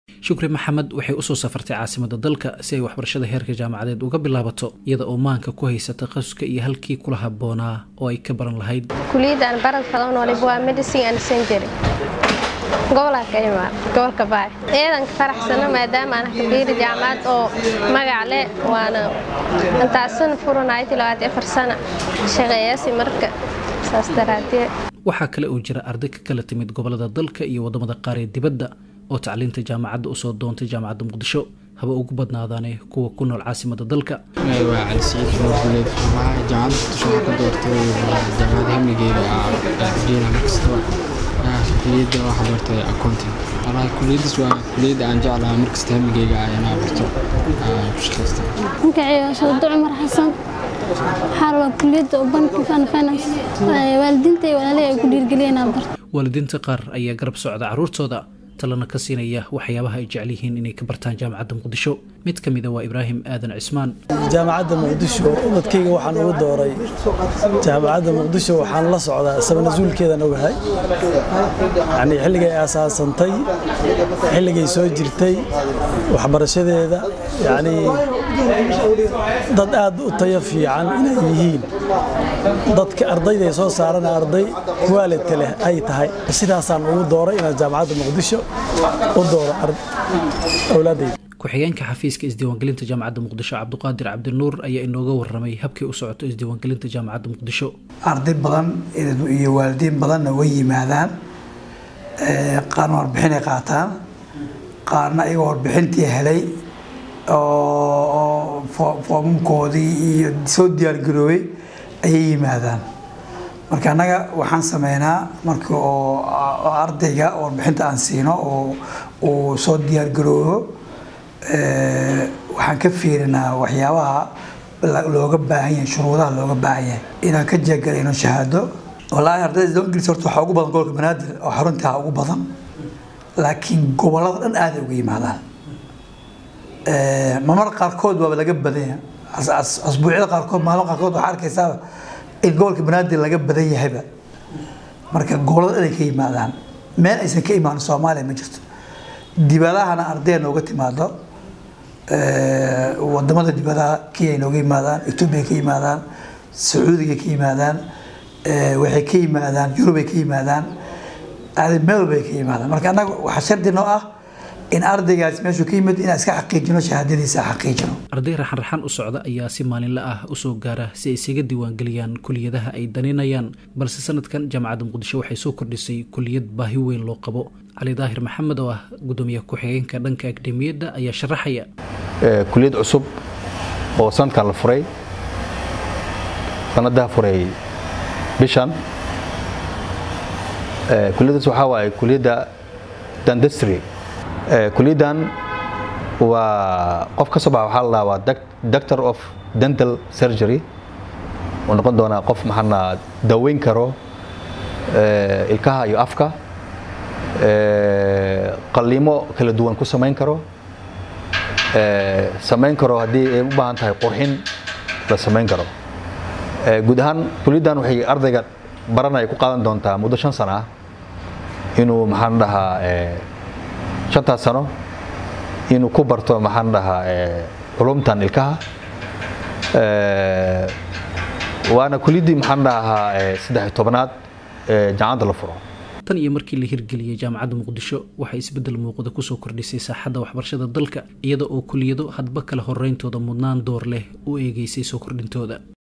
shukri maxamed waxay usoo safartay caasimada dalka si ay waxbarashada heerka jaamacadeed uga bilaabato iyada oo maanka ku haysa takhasuska iyo halkii kula habboonaa oo ay ka baran lahayd kuliyadaan baradka noolib waa medicine and century gobolaa ka imaa gobolka baay ciidanka faraxsano maadaama aan kabiiri jaamacad oo magac leh waana intaasana furanayti labaad afar sana shaqeeyaasi marka saas daraadee waxaa kale oo jira arday ka kala timid gobolada dalka iyo wadamada qaar ee dibadda oo tacliinta jaamacadda usoo doontay jaamacadda muqdisho haba ugu badnaadaane kuwa ku nool caasimada dalka waa cali siciid xumed guleed jaamacadda muqdisho waxaa ka doortay jaamacadda hamligeeda geela markastaba kuliyadda waxaa bartay accounting walahi kuliyaddaas waa kuliyadda aan jeclaha markasta hamligeyga ah inaa barto ku shaqaysta magaceega soodo cumar xasan waxaa rabaa kuliyadda banki fan finance waalidiinta iyo walaaley ay ku dhiirgeliyeen inaan barto waalidiinta qaar ayaa garab socda carruurtooda talana ka siinaya waxyaabaha ay jecel yihiin inay ka bartaan jaamacadda muqdisho mid ka mida waa ibraahim aadan cismaan jaamacadda muqdisho ubadkayga waxaan ugu dooray jaamacadda muqdisho waxaan la socdaa sabanasuulkeedan ogahay yacnii xilligay aasaasantay xilligay soo jirtay waxbarashadeeda yacnii dad aad u tayo fiican inay yihiin dadka ardayday soo saarana arday waalidka leh ay tahay sidaasaan ugu dooray inaan jaamacadda muqdisho u dooro awlaadayda ku-xigeenka xafiiska isdiiwaangelinta jaamacadda muqdisho cabduqaadir cabdinuur ayaa inooga waramay habkii u socoto isdiiwaangelinta jaamacadda muqdisho arday badan iyo waalidiin badanna way yimaadaan qaarna warbixinay qaataan qaarna iyagoo warbixintii helay oo foomamkoodii iyo soo diyaargaroobay ayay yimaadaan marka annaga waxaan sameynaa marka oo ardayga warbixinta aan siino oo uu soo diyaargaroobo waxaan ka fiirinaa waxyaabaha looga baahan yahay shuruudaha looga baahan yahay inaan ka jeegalayno shahaado wallaahi ardayda isdiiwaangelisa horta waxaa ugu badan gobolka banaadir oo xaruntaa ugu badan laakiin gobollada dhan aaday uga yimaadaan mamar qaarkood waaba laga badanya asbuucyada qaarkood maalmo qaarkood waxaa arkaysaa in gobolka banaadir laga badan yahayba marka gobollada dhan ay ka yimaadaan meel aysan ka imaanin soomaaliya ma jirto dibadahana ardaya nooga timaado wadamada dibadaha kenya nooga yimaadaan etoobiya ka yimaadaan sacuudiga ka yimaadaan waxay ka yimaadaan yurubay ka yimaadaan meel walbay ka yimaadaan marka annaga waxaa shardi noo ah in ardaygaas meeshuu ka yimid inaan iska xaqiijino shahaadadiisa xaqiijino arday raxan raxan u socda ayaa si maalinle ah usoo gaara si ay isaga diiwaangeliyaan kuliyadaha ay daninayaan balse sanadkan jaamacadda muqdisho waxay soo kordhisay kuliyad baahi weyn loo qabo cali daahir maxamed oo ah gudoomiye ku-xigeenka dhanka akademiyadda ayaa sharaxaya kuliyad cusub oo sanadkan la furay sanadaha furay bishan kuliyaddaas waxaa waaye kuliyadda dendestry kuliyaddan waa qof ka soo baxa waxaa la dhahaa waa doctor of dental surgery uu noqon doonaa qof maxaana daweyn karo ilkaha iyo afka qalliimo kala duwan ku samayn karo samayn karo haddii ay u baahan tahay qurxin la samayn karo guud ahaan kuliyaddan waxay ardayga baranaya ku qaadan doontaa muddo shan sano ah inuu maxaan dhahaa shantaas sano inuu ku barto maxaan dhahaa culumtan ilkaha waana kuliyaddii maxaan dhahaa saddex tobanaad jaamacadda la furo tan iyo markii la hirgeliyey jaamacadda muqdisho waxay isbeddel muuqda kusoo kordhisay saaxadda waxbarashada dalka iyada oo kuliyado hadba kala horeyntooda mudnaan door leh u eegeysay soo kordhintooda